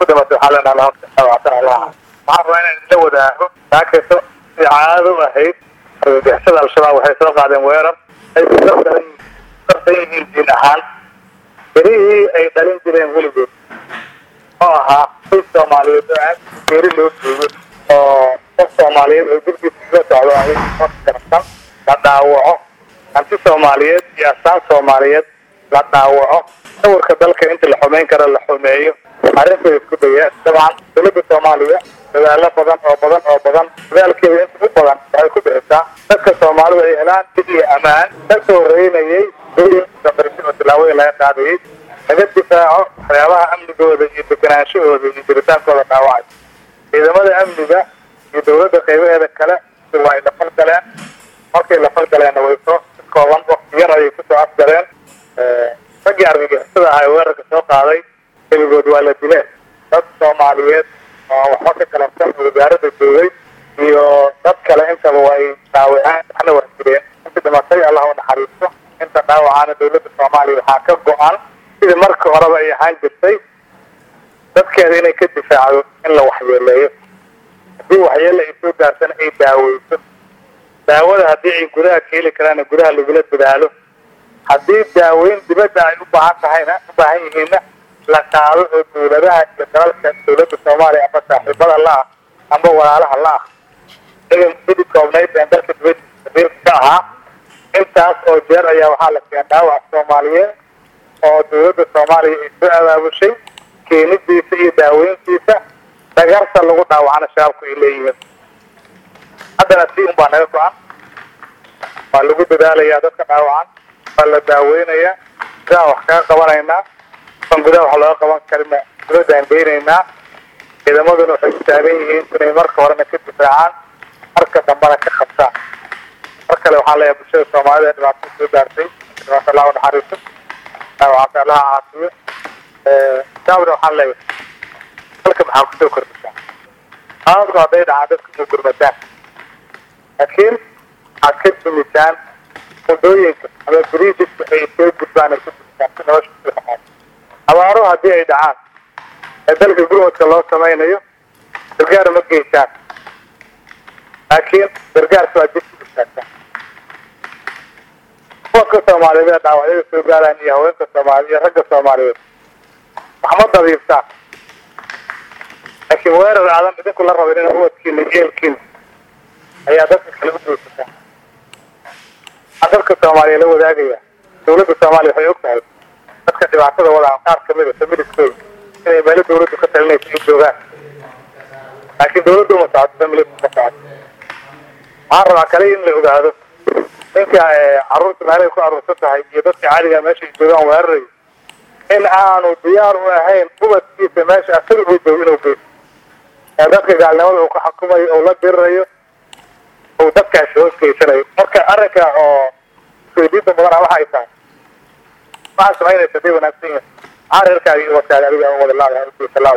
ku dhimatay waxaa leenaha labaatan allah waxaan rabaa inaan isla wadaago saakayso si caado u ahayd argagixisada al-shabaab waxay soo qaadeen weerar ay ku dardaran darsan yihiin diin ahaan berihii ay dhalin jireen weligood oo ahaa qoys soomaaliyeed oo aad geeri loo joogo oo qof soomaaliyeed oo gurgiisa kaga socdo ahay qof garsan la dhaawaco hanti soomaaliyeed iyo asaan soomaaliyeed la dhaawaco sawirka dalka inta la xumeyn karo la xumeeyo arrinteeda isku daya dabcan dowladda soomaaliya dadaalo badan oo badan oo badan dadaalkeeda inta u badan waxay ku bixisaa dadka soomaalida ay helaan dib iyo ammaan kasoo horeynayay dooyinka oo tilaabooyin laga qaadayay laga difaaco waxyaabaha amnigooda iyo deganaanshahooda iyo jiritaankooda dhaawacay ciidamada amniga iyo dowladda qaybaheeda kale waa ay lafal galeen markay lafal galeenna way soo si kooban wakti yar ayay kusoo afgaleen raggii argagixisada ahaa ee weerarka soo qaaday keligood waa la dileen dad soomaaliyeed oo waxba ka kalabsan oo wasaaradda joogay iyo dad kale intaba waa ay dhaawaceen waxna waa jireen inta dhimatay allah u naxariisto inta dhaawacaana dowladda soomaaliya waxaa ka go-an sidii marka horeba ay ahaan jirtay dadkeeda inay ka difaacdo in la waxyeeleeyo haddii waxyeele ay soo gaarsana ay daaweyso daawada haddii ay gudaha ka heli karaanna gudaha lagula dadaalo haddii daaweyn dibadda ay u baahan tahayna u baahan yihiinna la qaado oo dowladaha iyo dalalka dowladda soomaaliya ama saaxiibada la-ah amba walaalaha la-ah idan sidii koobnayd ee dalka dibadda sabiilka ka ahaa intaas oo jeer ayaa waxaa la keen dhaawac soomaaliyeed oo dowladda soomaaliya ay soo abaabushay keenidiisa iyo daaweyntiisa dhagarta lagu dhaawacana shabaabku ay leeyihiin haddana si un baa naga go-an waa lagu dadaalayaa dadka dhaawacan waa la daaweynayaa gudaha wax kaga qabanaynaa an gudaha wax looga qaban karina dibadaan geynaynaa ciidamaduna waxay ku taagan yihiin inay marka horena ka difaacaan marka dambena ka qabtaan mar kale waxaa leeyahay bulshada soomaalida ee dhibaatada soo gaartay dhibaato allah u naxariiso dhaawacata allaha caafiyo shaabna waxaan leeyahay dalka maxaa kusoo kordhisaa qaadadku hadday dhacaan dadku ma gurmataan laakiin waxaad ka dumisaan wadooyinka ama biriijiska ay soo gudbaan ay ku dumisaan si nolosha kusoo dhaqaan abaaro haddii ay dhacaan ee dalka gurmadka loo samaynayo gargaar ma geysaan laakiin gargaarka waa dib ku istaagtaan kuwanka soomaaliyeed ee dhaawacyada soo gaaraan iyo haweenka soomaaliya iyo ragga soomaaliyeed waxma dabiibtaan laakiin weerar aadan idinku la rabin in ubadkiina eelkiina ayaa dadka kale u geysataa waxaan dadka soomaaliya la wadaagaya dowladda soomaaliya waxay og tahay dadka dhibaatada wadaan qaar kamid a familiskooda inay meelo dowladdu ka talinaysa ay joogaan laakiin dowladdu uma socoto familisku ka socoto waxaan rabaa kale in la ogaado ninka carruurta meelay ku aruursan tahay iyo dadka caadiga meesha ay joogaan weerarayo in aanu diyaar u ahayn ubadkiisa meesha asaga uu joogo inuu geysto ee dadka gaalnimada uu ka xukumayo oo la dirirayo uu dadkaasi hoos geysanayo marka arrinka oo isweydiinta badana waxa ay tahay waxaa samaynaysa day wanaagsan yahay maxaa reerkaaga iyo wadkaaga adiga wada laadahay ugeysalaada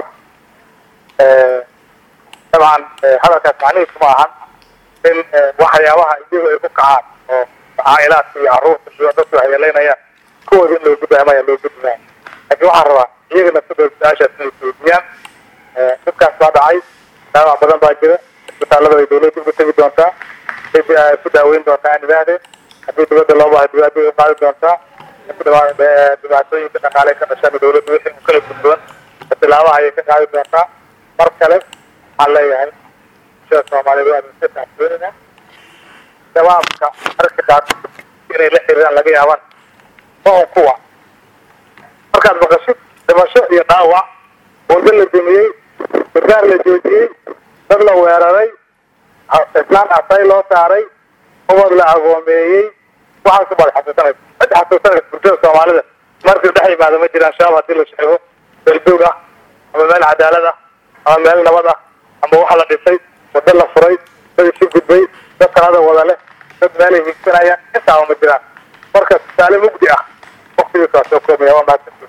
dabcan hadalkaas macnihiisu ma ahan in waxyaabaha iyagu ay ku kacaan oo caa'ilaadka iyo carruurta iyo dadku waxyeeleynayaan kuwooda in loo gudbaamaya loo gudbaya laakiin waxaan rabaa iyaga nafsadooda su-aashaas inay isweydiiyaan dhibkaas baa dhacay dhaawac badan baa jira isbitaalada ay dowladda uga tegi doontaa ku daaweyn doontaa aan idhaahdeen haddii dibadda loo baahay dibadda ay qaadi doontaa dhibaatooyinka dhaqaale ka dhashaan dowladda wixii u kala gudboon tilaabaha ayay ka qaadi doontaa mar kale waxaan leeyahay bulshada soomaaliyeed waa idinka taxsooninaa shabaabka marka qaar inay la xiriiraan laga yaabaan mahun kuwa markaad maqashid dhimasho iyo dhaawac wado la dumiyey gargaar la joojiyey dad la weeraray islaan asay loo saaray ubad la agoomeeyey waxaas ubaad xasuusanaysa cid xasuusanaysa bulshada soomaalida markii dhex yimaado ma jiraan shabaab haddii la sheego beldoog ah ama meel cadaalad ah ama meel nabad ah ama waxa la dhisay wado la furay dad isu gudbay dad talada wada leh dad meelay hiigsanayaan intaaba ma jiraan marka tusaale mugdi ah waktigiisa waa soo koobaya waa mahadsantihin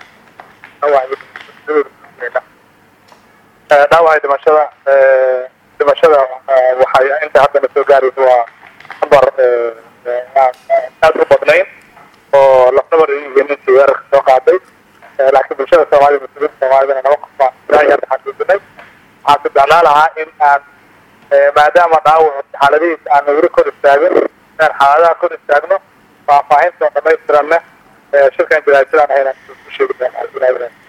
dhaawacay dhimashada dhimashada waxay inta haddana soo gaaraysa waa nambar aad u badnayn oo lafnabar ay yihiin intii weerarka soo qaaday laakiin bulshada soomaalida muslimiinta soomaalidana laba qof baa ilaahay hadda xaqiiq marka jeclaa lahaa in aan maadaama dhaawac xaaladihiisa aan weli kor istaagin inaan xaaladaha kor istaagno faahfaahinta dhamaystiranna shirkan jaraasidan ahayna ku sheegi doonaa